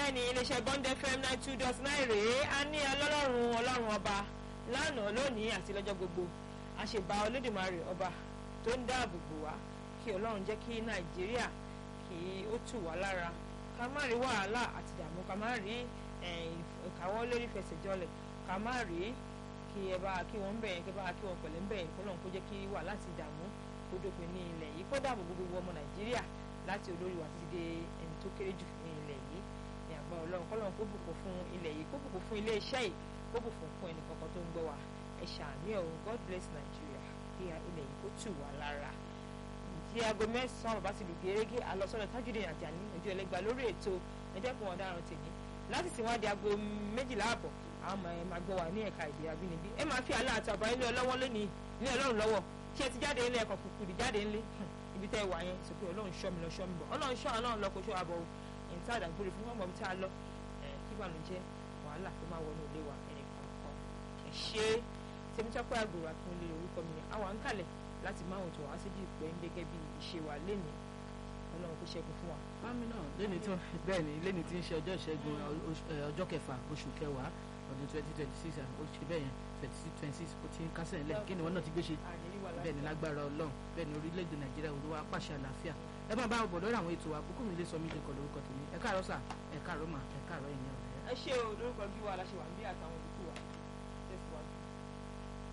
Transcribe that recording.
bẹ́ẹ̀ ni iléeṣẹ́ bond fm nine two dot nine rèé a ní ọlọ́run ọlọ́run ọba lánàá lónìí àti lọ́jọ́ gbogbo àṣebà olódùmarè ọba tó ń dáàbò bò wá kí ọlọ́run jẹ́ kí nàìjíríà kí ó tù wá lára ká má rí wàhálà àti ìdààmú ká má rí ìkáwọ́ lórí fẹsẹ̀jọlẹ̀ ká má rí kí ẹ bá kí wọ́n ń bẹ̀yẹn kí ẹ bá kí wọ́n pẹ̀lẹ́ ń bẹ̀yẹn kọ́lọ́n kó jẹ́ kí wàhálà àti ìdààmú kó dópin ní ilẹ̀ yìí kó dáàbò bo gbogbo ọmọ nàìjíríà láti olórí wa títí dé ẹni tó kéré jù ní ilẹ̀ yìí ní àgbà ọlọ́run kọ́lọ́n kó bùkún fún ilẹ̀ yìí kó bùkún fún ilé iṣẹ́ yìí kó bùkún fún ẹnì kankan tó ń gbọ́ wa ẹ ṣàmì ọ̀hún God bless Nigeria kí ilẹ̀ yìí kó tù wá lára tí aago mẹ́sàn-án bàbá ti lù gẹ́gẹ́ alọ́sọ́dọ̀ Tajudeen Ajani ojú ẹlẹ́gbà lórí ètò ẹ̀dẹ́kun ọ̀daràn tèmi láti tí wọ́n di aago méjìlá àbọ̀ àwọn ọmọ ẹ̀ máa gbọ́ wa ní ẹ̀ka èdè abínibí ẹ máa fi àlọ́ àti àbá ilé ọlọ́wọ́ lónìí ní ọlọ́run lọ́wọ́ ṣé ẹ ti jáde ilé ẹ̀kọ́ kùkùrì jáde ńlé ibi tẹ́ ẹ wà yẹn sọ pé ọlọ́run ṣọ́ mi lọ ṣọ́ mi bọ̀ ọlọ́run ṣọ́ ọlọ́run lọ kó ṣọ́ àbọ̀ ẹ̀yìn tí àdàgbére fún ọmọ mi tá a lọ kí ìbànújẹ́ wàhálà tó máa wọnú ilé wa ẹnì kọ̀ọ̀kan ẹ ṣe tèmítọ́pẹ́ àgùrà tó ń lé orúkọ mi àwọn à ń kalẹ̀ láti máa wòtò wá síbi ìpẹ́ ń gẹ́gẹ́ bí ìṣe wa lénìí ọlọ́run kó ṣẹ́gun fún wa. fámi náà lẹ́ni tí bẹ́ẹ̀ ni lẹ́ni tí ń ṣe ọjọ́ ìṣẹ́gun ọjọ́ kẹfà oṣù kẹwàá ọdún twenty twenty six ó ṣe bẹ́ẹ̀ yẹn twenty six twenty six ó ti ń kásẹ̀ ńlẹ̀ kí ni wọ́n náà ti gbé ṣe bẹ́ẹ̀ ni lágbára ọlọ́run bẹ́ẹ̀ ni orílẹ̀-èdè nàìjíríà olúwa pàṣẹ àlàáfíà ẹ máa bá ọbọ̀ lórí àwọn ètò wa kúkú mi lè sọ mí lè kọ lórúkọ tèmi ẹ káàárọ̀ sà ẹ káàárọ̀ mà ẹ káàárọ̀ ẹ̀yìn ọ̀rẹ́. ẹ ṣe o lórúkọ bí wa la ṣe wà ń bí àtàwọn olùkọ́